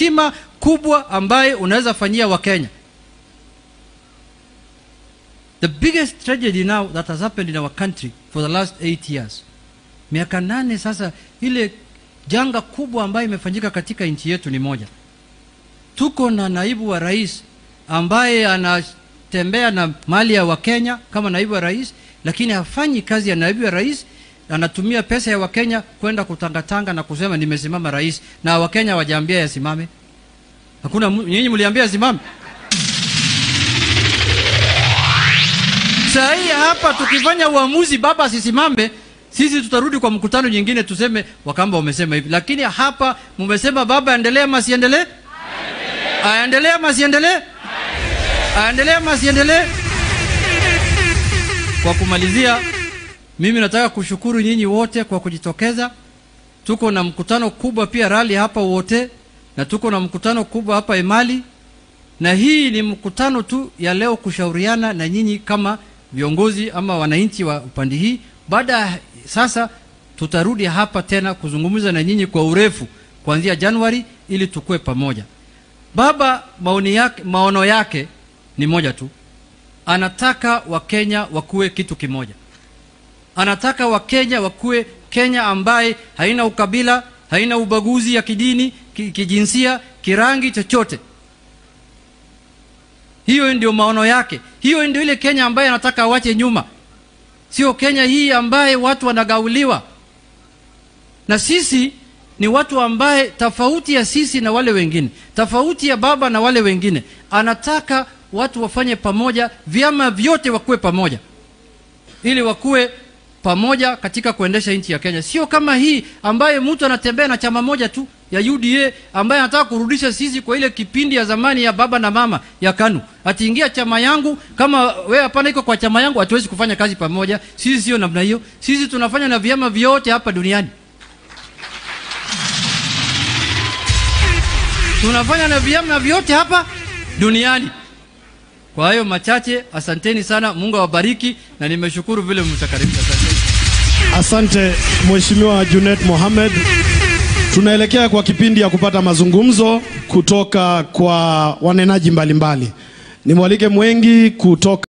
heshima kubwa ambaye unaweza fanyia Wakenya. The biggest tragedy now that has happened in our country for the last eight years, miaka nane sasa, ile janga kubwa ambayo imefanyika katika nchi yetu ni moja. Tuko na naibu wa rais ambaye anatembea na mali ya Wakenya kama naibu wa rais, lakini hafanyi kazi ya naibu wa rais. Anatumia pesa ya Wakenya kwenda kutangatanga na kusema nimesimama rais, na Wakenya wajaambia yasimame. Hakuna mu- nyinyi mliambia yasimame. Saa hii hapa tukifanya uamuzi baba asisimame, sisi tutarudi kwa mkutano nyingine tuseme Wakamba wamesema hivi, lakini hapa mmesema baba aendelee ama asiendelee? Aendelee ama asiendelee? Aendelee ama asiendelee? Kwa kumalizia, mimi nataka kushukuru nyinyi wote kwa kujitokeza. Tuko na mkutano kubwa pia rali hapa wote, na tuko na mkutano kubwa hapa Emali, na hii ni mkutano tu ya leo kushauriana na nyinyi kama viongozi ama wananchi wa upande hii. Baada ya sasa, tutarudi hapa tena kuzungumza na nyinyi kwa urefu kuanzia Januari ili tukue pamoja. Baba maoni yake, maono yake ni moja tu, anataka Wakenya wakuwe kitu kimoja. Anataka Wakenya wakuwe Kenya ambaye haina ukabila, haina ubaguzi ya kidini, ki- kijinsia, kirangi, chochote. Hiyo ndio maono yake. Hiyo ndio ile Kenya ambaye anataka awache nyuma, sio Kenya hii ambaye watu wanagauliwa. Na sisi ni watu ambaye tofauti ya sisi na wale wengine, tofauti ya baba na wale wengine, anataka watu wafanye pamoja, vyama vyote wakuwe pamoja, ili wakuwe pamoja katika kuendesha nchi ya Kenya, sio kama hii ambaye mtu anatembea na chama moja tu ya UDA ambaye anataka kurudisha sisi kwa ile kipindi ya zamani ya baba na mama ya KANU. Atiingia chama yangu, kama wewe hapana iko kwa chama yangu, hatuwezi kufanya kazi pamoja. Sisi sio namna hiyo. Sisi tunafanya na vyama vyote hapa duniani. tunafanya na vyama vyote hapa duniani. Kwa hayo machache, asanteni sana, Mungu awabariki, na nimeshukuru vile mtakaribisha. Asanteni. Asante Mheshimiwa Junet Mohamed. Tunaelekea kwa kipindi ya kupata mazungumzo kutoka kwa wanenaji mbalimbali. Nimwalike Mwengi kutoka